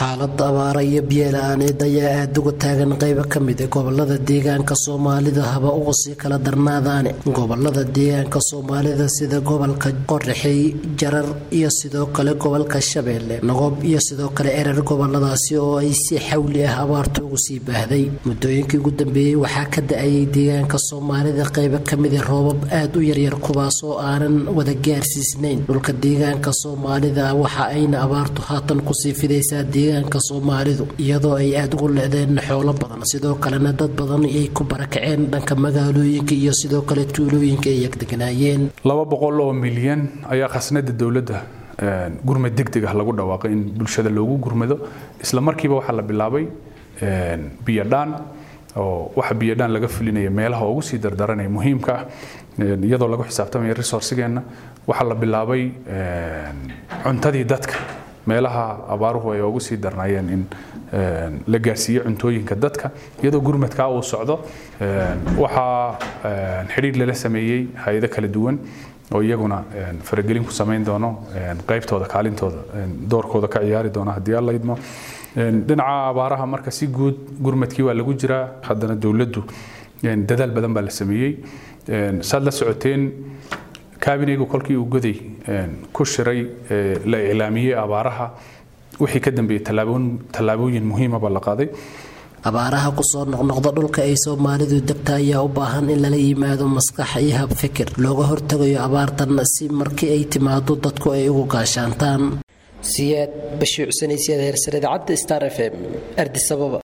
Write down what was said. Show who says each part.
Speaker 1: xaalada abaara iyo biyola-aaneed ayaa aada uga taagan qeybo kamid a gobolada deegaanka soomaalida haba uga sii kala darnaadaane gobolada deegaanka soomaalida sida gobolka qoraxey jarar iyo sidoo kale gobolka shabeelle naqob iyo sidoo kale erer goboladaasi oo ay si xawli ah abaarta ugu sii baahday muddooyinkii ugu dambeeyey waxaa ka da-ayay deegaanka soomaalida qeybo kamid a roobab aada u yaryar kuwaas oo aanan wada gaarsiisnayn dhulka deegaanka soomaalida waxa ayna abaartu haatan kusii fidaysaa deegaanka soomaalidu iyadoo ay aada ugu le-deen xoolo badan sidoo kalena dad badan ay ku barakaceen dhanka magaalooyinka iyo sidoo kale tuulooyinka ay yagdeganaayeen
Speaker 2: laba boqol oo milyan ayaa khasnada dowladda gurmad degdeg ah lagu dhawaaqay in bulshada loogu gurmado isla markiiba waxaa la bilaabay biyodhaan oo waxa biyodhaan laga fulinaya meelaha ugu sii dardaranaya muhiimka ah iyadoo lagu xisaabtamaya resourcigeenna waxaa la bilaabay cuntadii dadka meelaha abaaruhu ay ugu sii darnaayeen in la gaarsiiyo cuntooyinka dadka iyadoo gurmadkaa uu socdo waxaa xidhiir lala sameeyey hay-ado kala duwan oo iyaguna faragelin ku samayn doono qaybtooda kaalintooda doorkooda ka ciyaari doona haddii alla idmo dhinaca abaaraha marka si guud gurmadkii waa lagu jiraa haddana dowladdu dadaal badan baa la sameeyey saad la socoteen kabineygu kolkii uu goday ku shiray la iclaamiyey abaaraha wixii ka dambeeyey tallaabooyin muhiima baa la qaaday
Speaker 1: abaaraha kusoo noqnoqda dhulka ay soomaalidu degta ayaa u baahan in lala yimaado maskax iyo hab fikir looga hortagayo abaartan si markii ay timaado dadku ay ugu gaashaantaan siyaad bashiicsanaysiyaad heersareed cadda star f m ardisababa